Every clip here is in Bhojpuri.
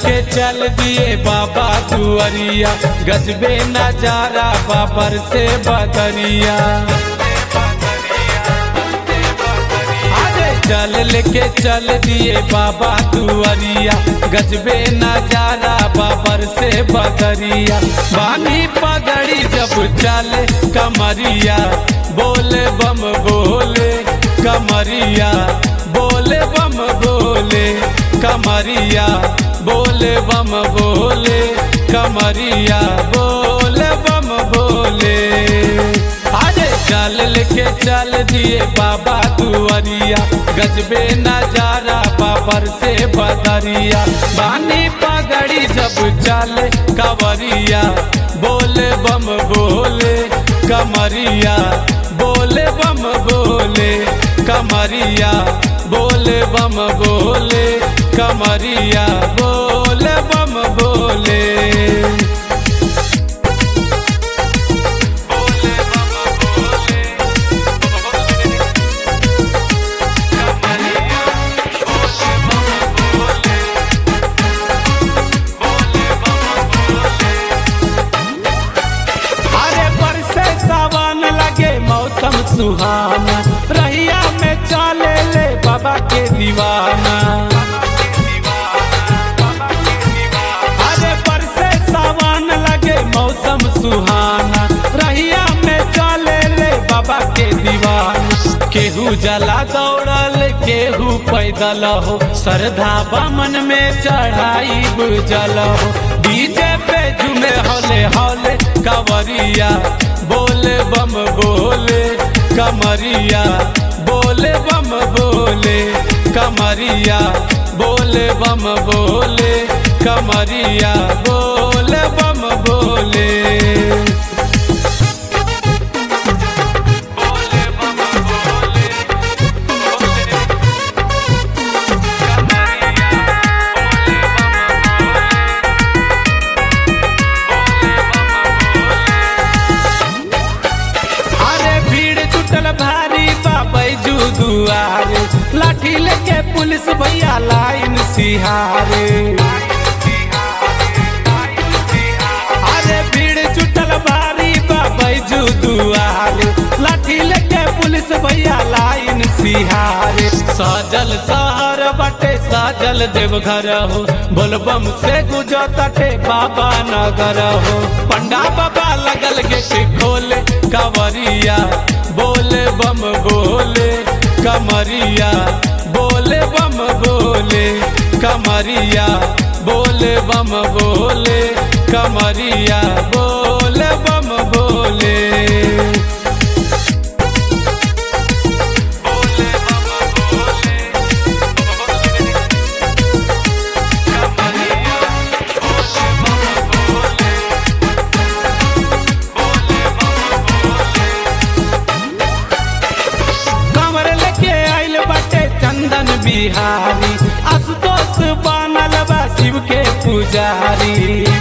लेके चल दिए बाबा दुआरिया गजबे नजारा बाबर से बदरिया अरे चल लेके चल दिए बाबा दुआरिया गजबे नजारा बाबर से बदरिया बानी पगड़ी जब चले कमरिया बोले बम बोले कमरिया बोले बम बोले कमरिया बोले बम बोले कमरिया बोले बम बोले अरे चल लेके चल दिए बाबा दुआरिया गजबे नजारा बाबर से बदरिया बानी पगड़ी जब चले कवरिया बोले बम बोले कमरिया बोले बम बोले कमरिया बोले बम बोले कमरिया बोले बम बोले अरे बरसे सावन लगे मौसम सुहाना रहिया में चले ले बाबा के दीवाना अरे बरसे सावन लगे मौसम सुहाना रहिया में चले ले बाबा के दीवाना केहू जला दौड़ल केहू पैदल हो श्रद्धा बमन में चढ़ाई बुझल हो डीजे पे झूमे हौले हौले कवरिया बोले बम बोले कमरिया बोले बम बोले कमरिया बोले बम बोले कमरिया बोले बम बोले अरे भीड़ जुटल भारी बाबू दुआरे लाठी लेके पुलिस भैया लाइन सिहारे अरे भीड़ जुटल भारी बाबू दुआरे लाठी लेके पुलिस भैया लाइन सिहारे सजल शहर बटे सजल देवघर हो बोलबम से गुजरते बाबा नगर हो पंडा बाबा लगल गेट खोले कवरिया बोले बम बोले कमरिया बोले बम बोले कमरिया बोले बम बोले कमरिया बोले बम बोले कमर लेके आइल बाटे चंदन बिहारी आशुतोष बनल बा शिव के पुजारी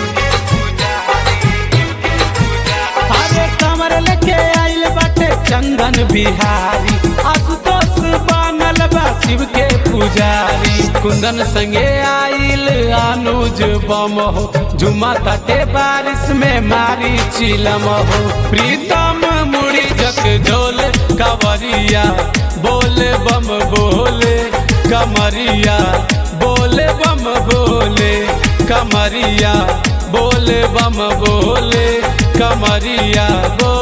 अरे कमर लेके आइल बाटे चंदन बिहारी आशुतोष बनल बा शिव के पुजारी कुंदन संगे आइल अनुज बम हो झुमा तटे बारिश में मारी चिलम हो प्रीतम मुड़ी जक झोले कवरिया बोले बम बोले कमरिया बोले बम बोले कमरिया बोले बम बोले कमरिया बोले